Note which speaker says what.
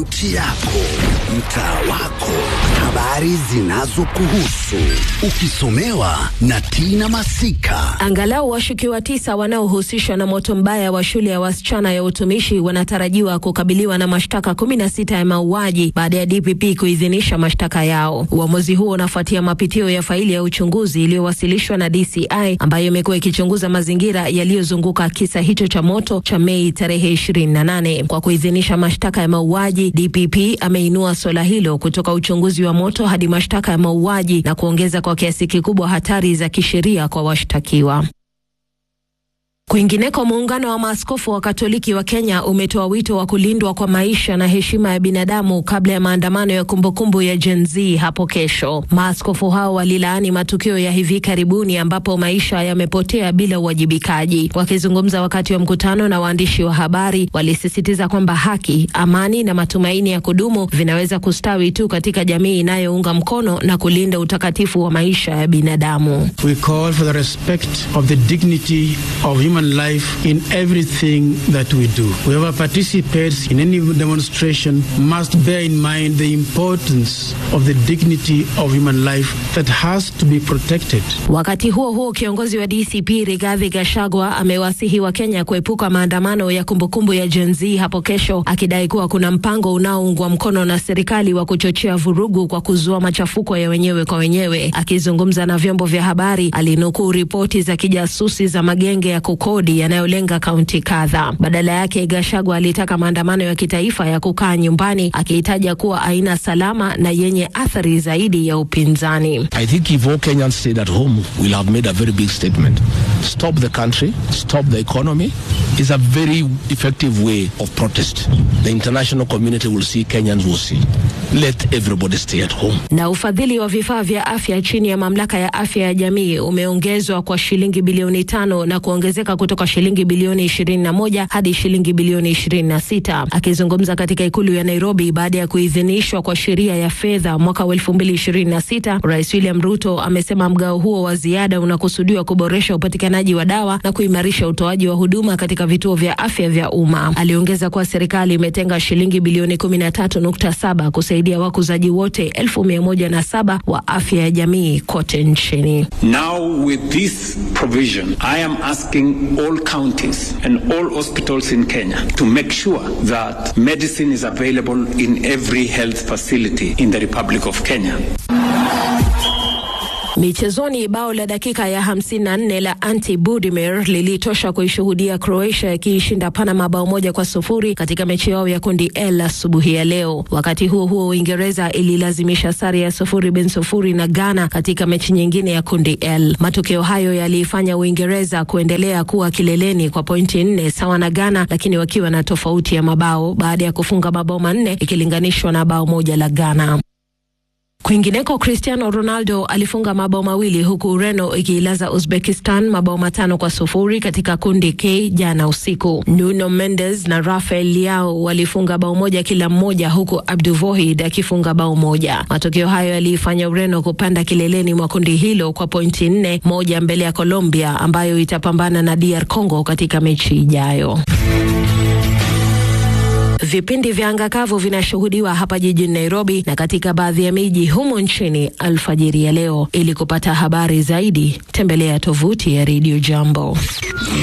Speaker 1: kaunti yako, mtaa wako, habari zinazokuhusu, ukisomewa na Tina Masika.
Speaker 2: Angalau washukiwa tisa wanaohusishwa na moto mbaya wa shule ya wasichana ya utumishi wanatarajiwa kukabiliwa na mashtaka 16 ya mauaji baada ya DPP kuidhinisha mashtaka yao. Uamuzi huo unafuatia mapitio ya faili ya uchunguzi iliyowasilishwa na DCI ambayo imekuwa ikichunguza mazingira yaliyozunguka kisa hicho cha moto cha Mei tarehe 28. Kwa kuidhinisha mashtaka ya mauaji, DPP ameinua suala hilo kutoka uchunguzi wa moto hadi mashtaka ya mauaji na kuongeza kwa kiasi kikubwa hatari za kisheria kwa washtakiwa. Kwingineko, muungano wa maaskofu wa Katoliki wa Kenya umetoa wito wa kulindwa kwa maisha na heshima ya binadamu kabla ya maandamano ya kumbukumbu ya Gen Z hapo kesho. Maaskofu hao walilaani matukio ya hivi karibuni ambapo maisha yamepotea bila uwajibikaji. Wakizungumza wakati wa mkutano na waandishi wa habari, walisisitiza kwamba haki, amani na matumaini ya kudumu vinaweza kustawi tu katika jamii inayounga mkono na kulinda utakatifu wa maisha ya binadamu.
Speaker 3: We call for the respect of the dignity of human life in everything that we do. Whoever participates in any demonstration must bear in mind the importance of the dignity of human life that has to be protected.
Speaker 2: Wakati huo huo, kiongozi wa DCP Rigathi Gachagua amewasihi wa Kenya kuepuka maandamano ya kumbukumbu ya Gen Z hapo kesho, akidai kuwa kuna mpango unaoungwa mkono na serikali wa kuchochea vurugu kwa kuzua machafuko ya wenyewe kwa wenyewe. Akizungumza na vyombo vya habari, alinukuu ripoti za kijasusi za magenge ya kukodi yanayolenga kaunti kadhaa. Badala yake, Gachagua alitaka maandamano ya kitaifa ya kukaa nyumbani, akihitaja kuwa aina salama na yenye athari zaidi ya upinzani.
Speaker 4: I think if all Kenyans stayed at home, we'll have made a very big statement. Stop the country, stop the economy is a very effective way of protest. The international community will see, Kenyans will see. Let everybody stay at home.
Speaker 2: Na ufadhili wa vifaa vya afya chini ya mamlaka ya afya ya jamii umeongezwa kwa shilingi bilioni tano na kuongezeka kutoka shilingi bilioni 21 hadi shilingi bilioni 26. Akizungumza katika ikulu ya Nairobi baada ya kuidhinishwa kwa sheria ya fedha mwaka wa 2026, Rais William Ruto amesema mgao huo wa ziada unakusudiwa kuboresha upatikanaji wa dawa na kuimarisha utoaji wa huduma katika vituo vya afya vya umma. Aliongeza kuwa serikali imetenga shilingi bilioni 13.7 kusaidia wakuzaji wote 1107 wa afya ya jamii kote nchini.
Speaker 5: Now with this provision, I am asking all counties and all hospitals in Kenya to make sure that medicine is available in every health facility in the Republic of Kenya.
Speaker 2: Michezoni, bao la dakika ya 54 la Ante Budimir lilitosha kuishuhudia Croatia ikiishinda Panama bao moja kwa sufuri katika mechi yao ya kundi L asubuhi ya leo. Wakati huo huo, Uingereza ililazimisha sare ya sufuri bin sufuri na Ghana katika mechi nyingine ya kundi L. Matokeo hayo yaliifanya Uingereza kuendelea kuwa kileleni kwa pointi nne sawa na Ghana, lakini wakiwa na tofauti ya mabao baada ya kufunga mabao manne ikilinganishwa na bao moja la Ghana. Kwingineko, Cristiano Ronaldo alifunga mabao mawili huku Ureno ikiilaza Uzbekistan mabao matano kwa sufuri katika kundi K jana usiku. Nuno Mendes na Rafael Leao walifunga bao moja kila mmoja, huku Abduvohid akifunga bao moja. Matokeo hayo yaliifanya Ureno kupanda kileleni mwa kundi hilo kwa pointi nne, moja mbele ya Colombia ambayo itapambana na DR Congo katika mechi ijayo. Vipindi vya anga kavu vinashuhudiwa hapa jijini Nairobi na katika baadhi ya miji humo nchini alfajiri ya leo. Ili kupata habari zaidi, tembelea tovuti ya Radio Jambo.